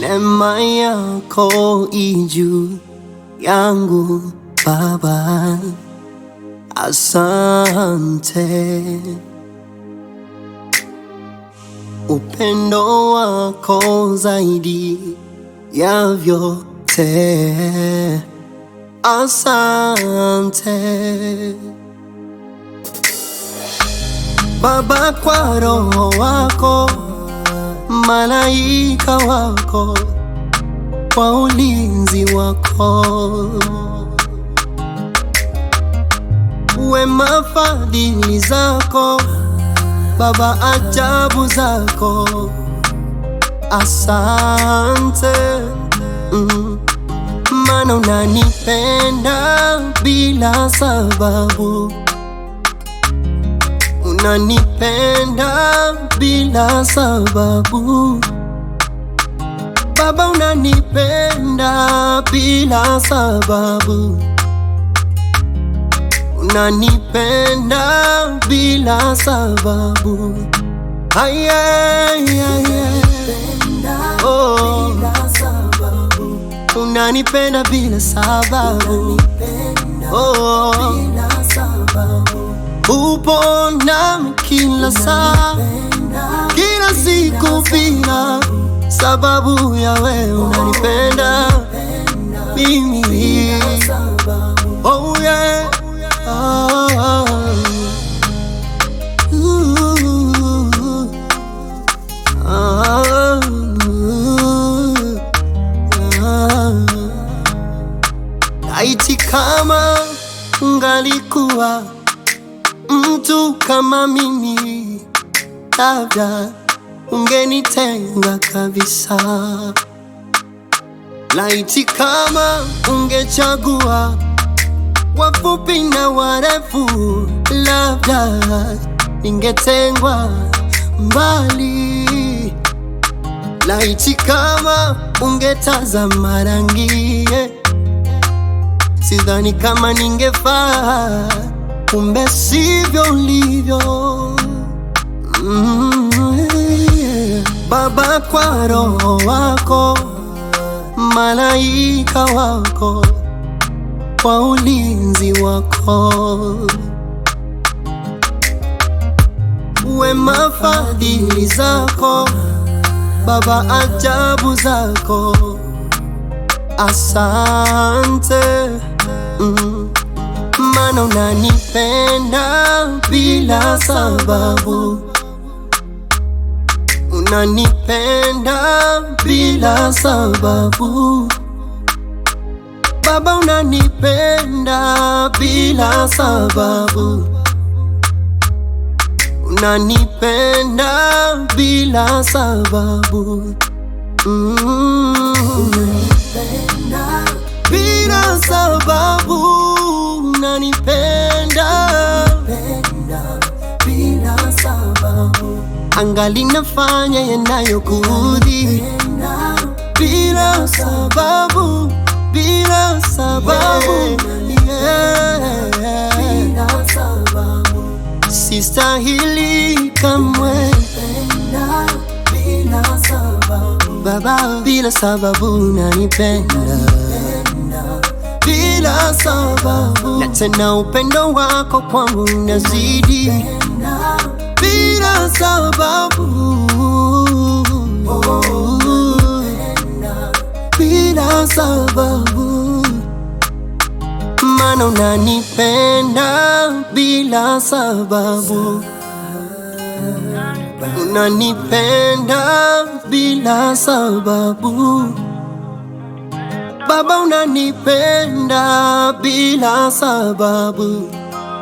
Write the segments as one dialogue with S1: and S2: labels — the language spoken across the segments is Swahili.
S1: Neema yako ijuu yangu Baba, asante. Upendo wako zaidi ya vyote, asante Baba, kwa roho wako, malaika wako, kwa ulinzi wako, wema fadhili zako Baba, ajabu zako, asante mm. Maana unanipenda bila sababu, unanipenda bila sababu Baba, unanipenda bila sababu, unanipenda bila sababu. Aye, aye, aye. Oh, unanipenda bila sababu. Oh, upo nami kila saa, kila siku bila sababu ya wewe unanipenda mimi. Oh yeah. Ah. Ooh. Ah. Ah. Laiti kama ungalikuwa mtu kama mimi, labda ungenitenga kabisa. Laiti kama ungechagua wafupi na warefu, labda ningetengwa mbali. Laiti kama ungetazama rangi, sidhani kama ningefaa, kumbe sivyo ulivyo. Mm, yeah. Baba, kwa roho wako, malaika wako, kwa ulinzi wako, wema fadhili zako Baba, ajabu zako, asante mm. Maana unanipenda bila sababu, unanipenda bila sababu Baba, unanipenda bila sababu, unanipenda bila sababu mm. Bila sababu unanipenda angali nafanya yanayokuudhi bila sababu, bila sababu yeah. Sistahili kamwe Baba, bila sababu unanipenda bila sababu, na tena upendo wako kwangu unazidi bila sababu, bila sababu, maana unanipenda bila sababu, unanipenda bila sababu Baba, unanipenda bila sababu,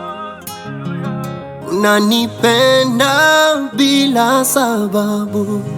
S1: unanipenda bila sababu